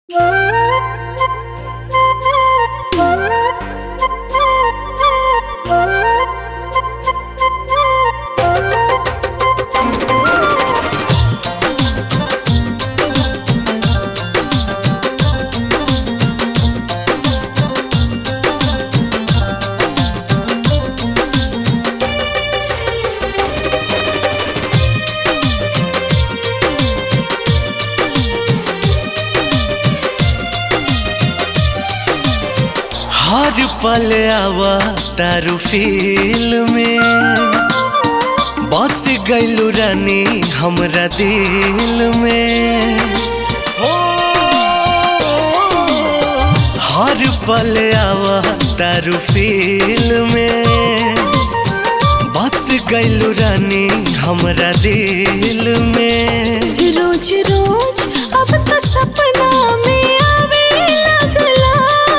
हर पल आवा तारू फील में बस गैलू रानी हमरा दिल में हो हर पल आवा तारू फील में बस गैलू रानी हमरा दिल में रोज रोज अब तो सपना में आवे लगला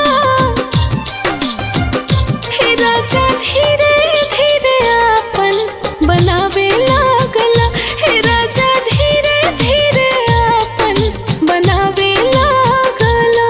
हे राजा धीरे धीरे आपन बनावे लागला हे राजा धीरे धीरे आपन बनावे लागला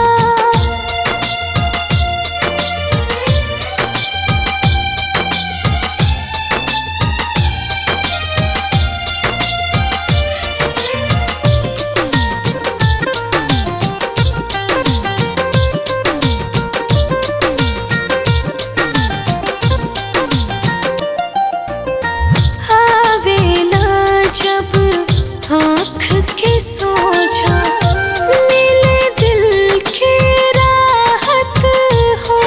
आवेला जब आँख के सोझा मिले दिल के राहत हो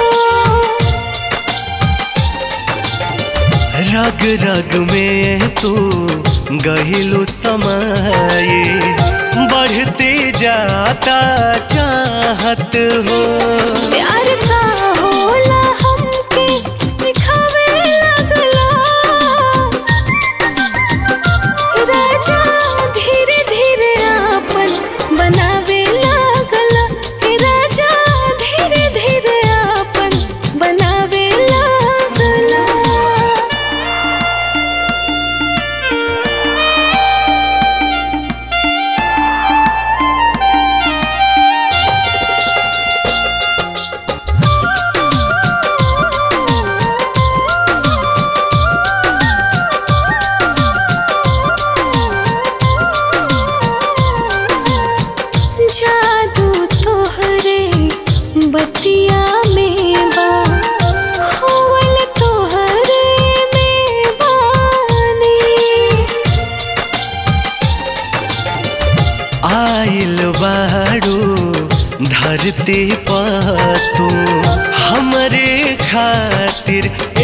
रग रग में तू गहिलू समाए बढ़ते जाता चाहत हो प्यार का होला हमके सिखावे लगला राजा धीरे धीरे आपन बनावे लागला हे राजा धीरे धीरे आपन बनावे लागला जादू तोहरे बतिया में बा खोवल तोहरे में बानी आइल बाड़ू धरती पर तू हमरे खातिर